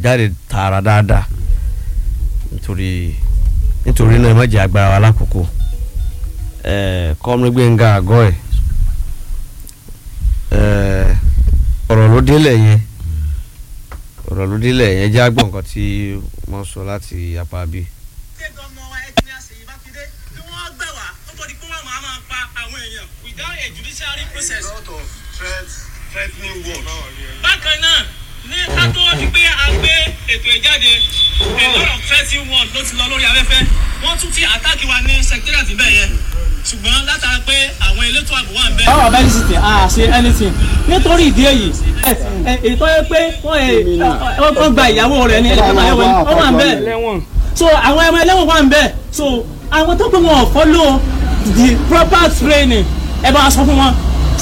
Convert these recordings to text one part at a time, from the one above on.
jáde tààrà dáadáa nítorí nítorí náà ẹ má jẹ́ agbára wa lákòókò kọ́mí gbẹ̀ngà àgọ́ ẹ̀ ọ̀rọ̀ ló délẹ̀ yẹn ọ̀rọ̀ ló délẹ̀ yẹn jẹ́ àgbọ̀n nǹkan tí wọ́n sọ láti apá bí. ṣé gómìnà wa ẹni àṣeyìí mákindé kí wọ́n gbà wá ó tó di pé wọ́n máa máa pa àwọn èèyàn without a judiciary process. bákan náà ní ká tó di pé a gbé ètò ìjáde a lot of threatening word ló ti lọ lórí afẹ́fẹ́ wọ́n tún ti àtàkì wa ní secretariat bẹ́ẹ̀ yẹn ṣùgbọ́n látara pé àwọn elétò ààbò wà ń bẹ́ẹ̀. báwo bá ní sìtì a ṣe anything nítorí ìdí èyí ètò yẹ pé wọ́n gba ìyàwó rẹ̀ ní ẹ̀ka ẹ̀wọ̀n wọ́n wà ń bẹ́ẹ̀ so àwọn ẹ̀wọ̀n ẹlẹ́wọ̀n wà ń bẹ́ẹ̀ so àwọn tó pé wọn ò follow the proper training ẹ bá sọ fún wọn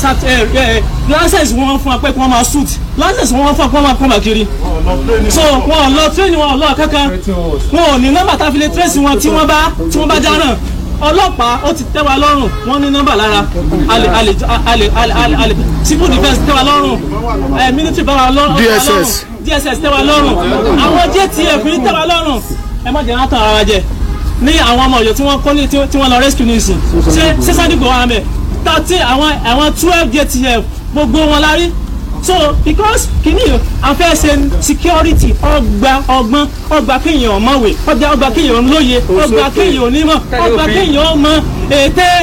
license wọn fún wa pé kí wọ́n máa suit license wọn fún wa pé wọ́n máa kọ́ máa kiri so wọn ò lọ training wọn ò lọ kankan wọn ò ní nọ́mbà tá a fi lè trace wọn tí wọ́n bá tí wọ́n bá dáràn ọlọ́pàá ó ti tẹ́ wa lọ́rùn wọ́n ní nọ́mbà lára alè alè alè alè alè alè civil defence tẹ́ wa lọ́rùn ẹ̀ military bá wa lọ́rùn DSS. DSS tẹ́ wa lọ́rùn àwọn JTF ní tẹ́ wa lọ́rùn ẹ má jẹ́ wọn tàn ara jẹ ní àwọn ọmọ Ọ̀yọ́ tí wọ́n kọ́ ní tí wọ́n lọ rescue nísìn ṣé ṣé sádìgbò wa mẹ́ thirty àwọn àwọn twelve JTF gbogbo wọn la rí so because kìíní a fẹ́ ṣe security ọgbà ọgbọ́n ọgbà kéèyàn mọ̀wé ọgbà ọgbà kéèyàn lóye ọgbà kéèyàn onímọ̀ ọgbà kéèyàn mọ ète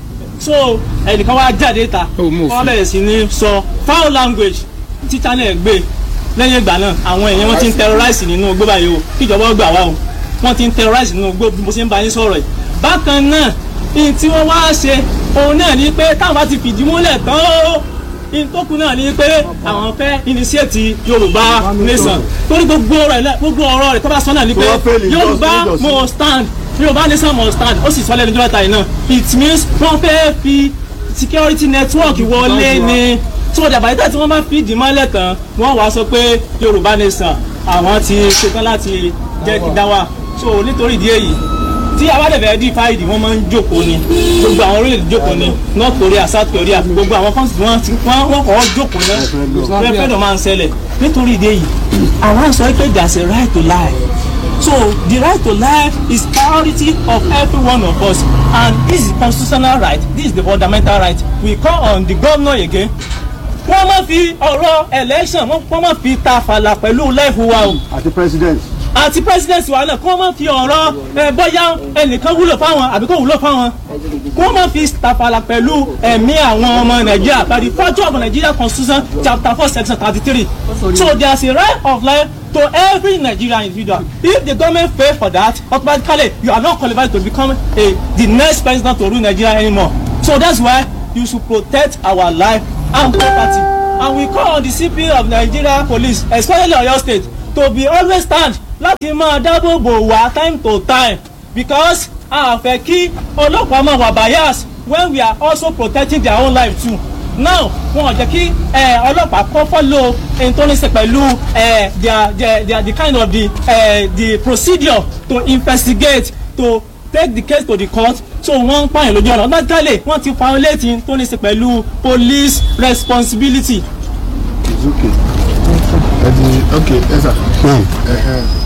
so ẹnìkan wá jáde ta wọ́n bẹ̀rẹ̀ sí ní sọ foul language títà náà gbé lẹ́yìn ìgbà náà àwọn èèyàn wọ́n ti ń terrorize nínú igbó báyìí o kíjọba gbà wá o wọ́n ti ń terrorize nínú igbó bí mo ṣe ń bá yín sọ̀rọ̀ yìí bákan náà ní tí wọ́n wá ṣe òun náà ní pé táwọn bá ti fìdí múlẹ̀ tán ó ìtòkù náà ni pé àwọn fẹ́ initiate yorùbá nation torí gbogbo rẹ̀ gbogbo ọ̀rọ̀ rẹ̀ tó bá sọ náà ni pé yorùbá must stand yorùbá nation must stand ó sì sọ lẹ́nu jọ́ta yìí náà it means wọ́n fẹ́ fi security network wọlé ni tí wọ́n dàbàyí tí wọ́n bá fi dì mọ́lẹ̀ tán wọ́n wá sọ pé yorùbá nation àwọn ti ṣetán láti jẹ́ kí dá wà so nítorí ìdí èyí tí awádẹ̀fẹ̀ di fáìdì wọ́n máa ń jókòó ni gbogbo àwọn orílẹ̀-èdè jókòó ni north korea south korea gbogbo àwọn kọ́ńtì wọ́n ti wọ́n wọ́n kọ́ jókòó náà rẹ́fẹ̀dọ̀ máa ń ṣẹlẹ̀ nítorí ìdí èyí àwọn sọ pé there is a right to lie so the right to life is priority of every one of us and this is constitutional right this is the fundamental right we call on the governor again wọ́n máa fi ọ̀rọ̀ election wọ́n máa fi ta fàlà pẹ̀lú life wa o àti president. àti president wa náà kí wọ́n máa fi ọ̀rọ̀ ẹ bóyá ẹnìkan wúlò fáwọn àbí kò wúlò fáwọn kí wọ́n máa fi tàfàlà pẹ̀lú ẹ̀mí àwọn ọmọ nàìjíríà by the virtue of nigeria constitution chapter four section thirty three so there is a right of life to every nigerian individual if the government pay for that automatically you are not qualified to become a the next president to rule nigeria anymore so that's why you should protect our life and property and we call on the cp of nigeria police especially oyo state to be always stand láti máa dáàbò bò wá time to time because a fẹ́ kí ọlọ́pàá máa wà bias when we are also protecting their own life too now wọn ò jẹ́ kí ọlọ́pàá kọ́ follow ẹni tó ní ṣe pẹ̀lú their their their the kind of the uh, the procedure to investigate to take the case to the court so wọ́n ń pààyàn lójú ọ̀nà automatically wọ́n ti violate tó ní ṣe pẹ̀lú police responsibility. it's okay. ẹ ti ok ẹ sà.